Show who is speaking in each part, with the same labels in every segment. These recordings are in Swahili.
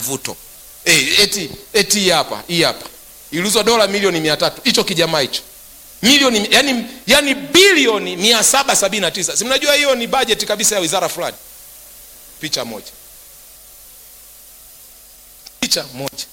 Speaker 1: mvuto eh, eti eti hii hapa hii hapa iliuzwa dola milioni mia tatu hicho kijamaa hicho milioni yani, yani bilioni mia saba sabini na tisa si mnajua hiyo ni bajeti kabisa ya wizara fulani picha moja picha moja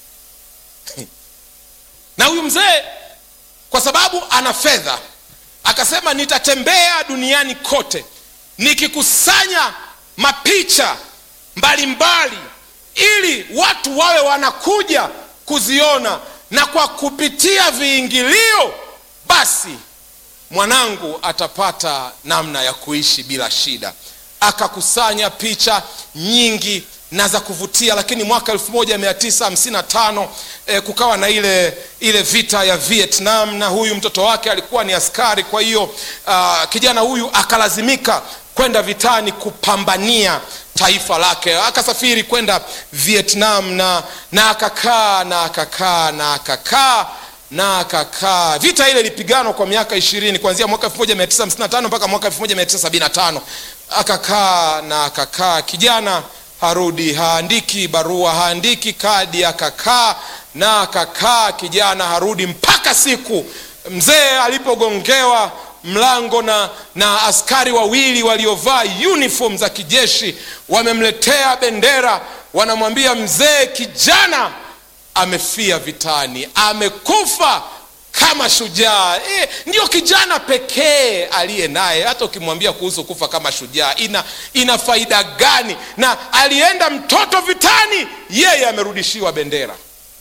Speaker 1: na huyu mzee kwa sababu ana fedha akasema nitatembea duniani kote nikikusanya mapicha mbalimbali ili watu wawe wanakuja kuziona na kwa kupitia viingilio basi mwanangu atapata namna ya kuishi bila shida akakusanya picha nyingi na za kuvutia lakini mwaka 1955 eh, kukawa na ile ile vita ya vietnam na huyu mtoto wake alikuwa ni askari kwa hiyo uh, kijana huyu akalazimika kwenda vitani kupambania taifa lake akasafiri kwenda vietnam na na akakaa na akakaa na akakaa na akakaa vita ile ilipiganwa kwa miaka ishirini kuanzia mwaka 1955 mpaka mwaka 1975 akakaa na akakaa kijana harudi haandiki barua haandiki kadi akakaa na akakaa kijana harudi mpaka siku mzee alipogongewa mlango na na askari wawili waliovaa uniform za kijeshi wamemletea bendera wanamwambia mzee kijana amefia vitani amekufa kama shujaa e, ndio kijana pekee aliye naye hata ukimwambia kuhusu kufa kama shujaa ina ina faida gani na alienda mtoto vitani yeye amerudishiwa bendera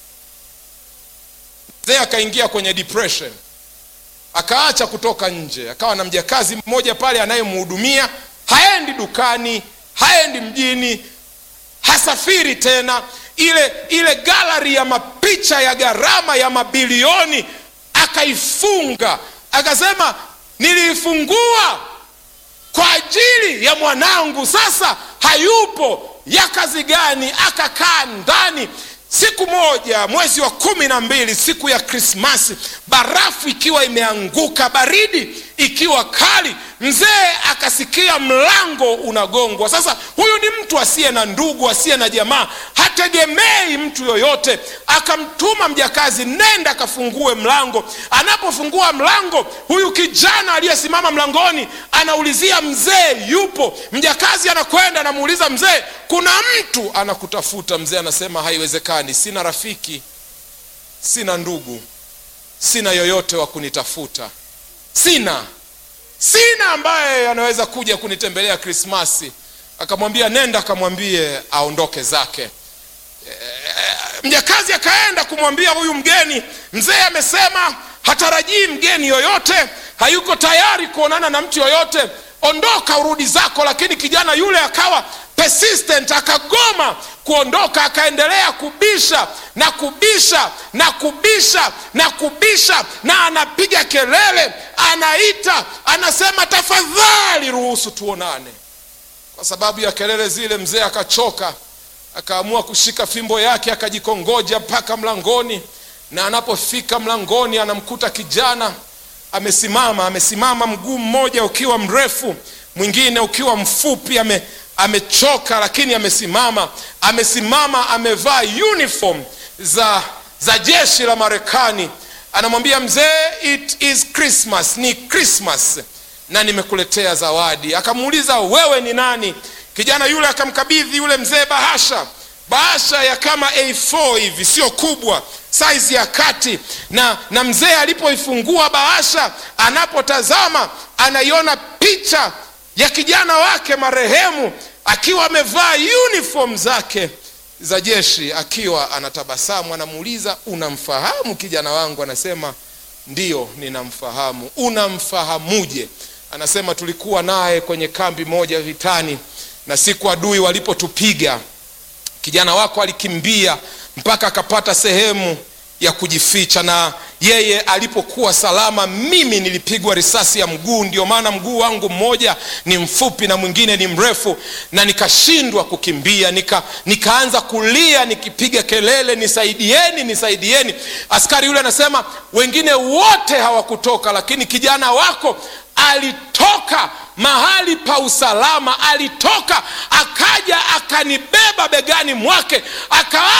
Speaker 1: mzee akaingia kwenye depression akaacha kutoka nje akawa na mjakazi mmoja pale anayemhudumia haendi dukani haendi mjini hasafiri tena ile ile galari ya mapicha ya gharama ya mabilioni akaifunga akasema niliifungua kwa ajili ya mwanangu sasa hayupo ya kazi gani akakaa ndani siku moja mwezi wa kumi na mbili siku ya krismasi barafu ikiwa imeanguka baridi ikiwa kali mzee akasikia mlango unagongwa sasa huyu ni mtu asiye na ndugu asiye na jamaa hategemei mtu yoyote akamtuma mjakazi nenda akafungue mlango anapofungua mlango huyu kijana aliyesimama mlangoni anaulizia mzee yupo mjakazi anakwenda anamuuliza mzee kuna mtu anakutafuta mzee anasema haiwezekani sina rafiki sina ndugu sina yoyote wa kunitafuta sina sina ambaye anaweza kuja kunitembelea krismasi akamwambia nenda akamwambie aondoke zake e, mjakazi akaenda kumwambia huyu mgeni mzee amesema hatarajii mgeni yoyote hayuko tayari kuonana na mtu yoyote ondoka urudi zako lakini kijana yule akawa persistent akagoma kuondoka akaendelea kubisha na kubisha na kubisha na kubisha na anapiga kelele anaita anasema tafadhali ruhusu tuonane kwa sababu ya kelele zile mzee akachoka akaamua kushika fimbo yake akajikongoja mpaka mlangoni na anapofika mlangoni anamkuta kijana amesimama amesimama mguu mmoja ukiwa mrefu mwingine ukiwa mfupi ame, amechoka lakini amesimama amesimama amevaa uniform za za jeshi la marekani anamwambia mzee it is christmas ni christmas na nimekuletea zawadi akamuuliza wewe ni nani kijana yule akamkabidhi yule mzee bahasha bahasha ya kama a4 hivi sio kubwa saizi ya kati na na mzee alipoifungua bahasha anapotazama anaiona picha ya kijana wake marehemu akiwa amevaa uniform zake za jeshi akiwa anatabasamu anamuuliza unamfahamu kijana wangu anasema ndiyo ninamfahamu unamfahamuje anasema tulikuwa naye kwenye kambi moja vitani na siku adui walipotupiga kijana wako alikimbia mpaka akapata sehemu ya kujificha na yeye alipokuwa salama mimi nilipigwa risasi ya mguu ndio maana mguu wangu mmoja ni mfupi na mwingine ni mrefu na nikashindwa kukimbia nika, nikaanza kulia nikipiga kelele nisaidieni nisaidieni askari yule anasema wengine wote hawakutoka lakini kijana wako alitoka mahali pa usalama alitoka akaja akanibeba begani mwake aka